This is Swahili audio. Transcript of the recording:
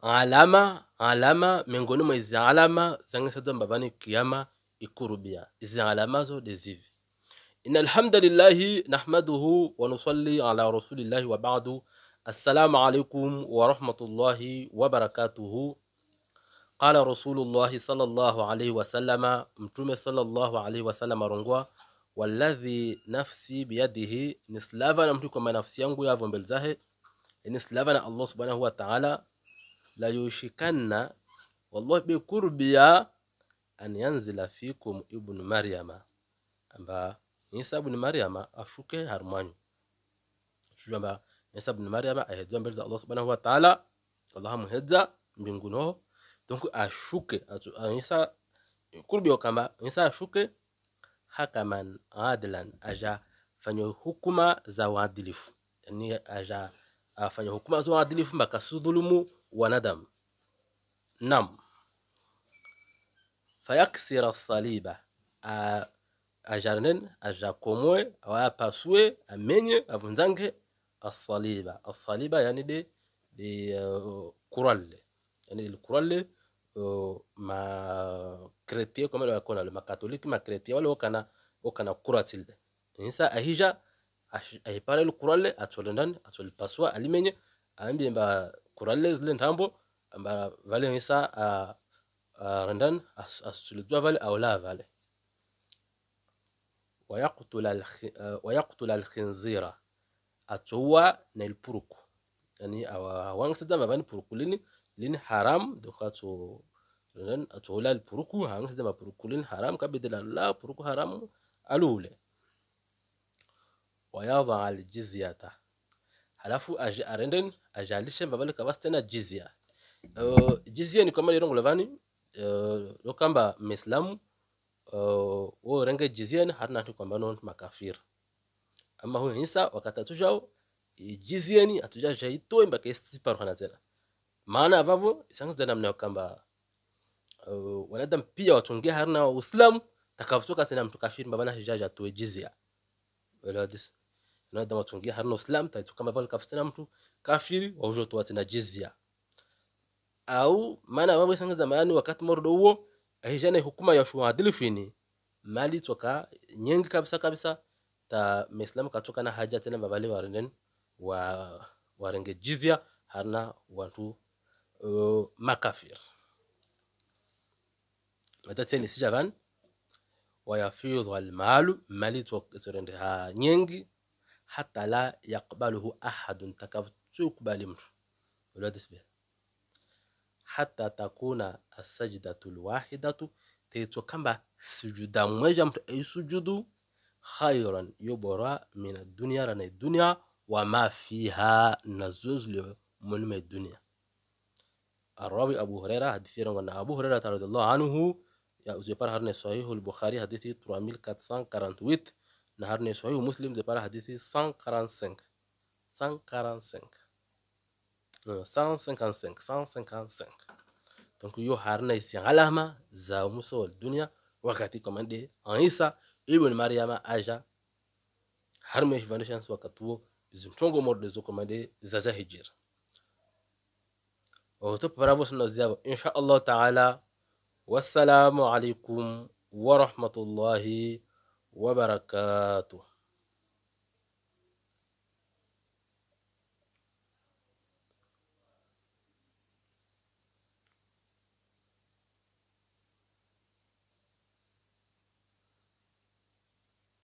alama alama miongoni mwa izi alama zangisaza mbavani kiyama ikurubia izi alama zo dezivi إن الحمد لله نحمده ونصلي على رسول الله وبعد السلام عليكم ورحمة الله وبركاته قال رسول الله صلى الله عليه وسلم متوم صلى الله عليه وسلم رنغوا والذي نفسي بيده نسلافا نمتكو ما نفسي ينغو يا فنبلزاه نسلافا الله سبحانه وتعالى لا يشكن والله بقربيا أن ينزل فيكم ابن مريم أما Isa ibn Maryama ashuke harmanyu shujamba Isa ibn Maryama ahedzwa mbele za Allah subhanahu wa ta'ala Allah muhedza mbinguni ho donc ashuke Isa kurbi kama Isa ashuke hakaman adlan aja fanya hukuma za uadilifu yani aja afanya hukuma za uadilifu mpaka sudhulumu wanadamu nam fayaksira saliba ajarnen ajakomoe awayapasue amenye avunzange asaliba asaliba yani de de uh, kuralle yani de kuralle uh, ma chrétien comme le kona le ma catholique ma chrétien wale okana okana kuratilde insa ahija ahipare le kuralle atsolendan atsol pasua alimenye ambi mba kuralle zile ntambo amba vale insa a uh, rendan as, as, as vale awla vale wayaqtula alkhinzira atowa na ilpuruku yani awangsida mabani puruku lini lini haram donc ato ren atola alpuruku hangsida mapuruku lini haram kabidila la puruku haram alule wayadha aljizyata halafu arenden ajalishe mabali kabasi tena jizya uh, jizya ni kama lirongo lavani uh, lokamba mislamu uh, wo renge jizien harna tu kwamba non makafir ama huyo Isa wakatatushao jizieni atuja jaito mbaka istipar hana tena maana vavo isangu zana mna kwamba uh, wanadam pia watungia harna uislamu takavutoka tena mtu kafir mbana hijaja tu jizia wala dis wanadam watungia harna uislamu taitu kama vale kafitana mtu kafiri waujo tu tena jizia au maana vavo isangu zamani wakati mordo huo ahijana hukuma ya shuadilifu ini mali toka nyingi kabisa kabisa ta mislamu katoka na haja tena babali warenden wa warenge jizya harna watu uh, makafir matateni sijavan wayafidhu almalu mali torende ha nyingi hata la yaqbaluhu ahadun takavtukubali mtu ulwadisbih hata takuna asajdatu lwahidatu teitwa kamba sujuda mmoja mtu aisujudu khairan yobora min adunia rana dunia wama fiha na zozle mulme dunia الراوي أبو هريرة حديث يرون أبو هريرة رضي الله عنه يا زبار هرني صحيح البخاري حديث 3448 نهرني صحيح مسلم زبار حديث 145 145 155 155 donc yo harna isi alama za muso wal dunia wakati komande Isa ibn Maryama aja har me foundations wakati wo zimtongo morde zo komande za za hijir o to paravo sunna ziyabo insha Allah ta'ala wassalamu alaikum wa rahmatullahi wa barakatuh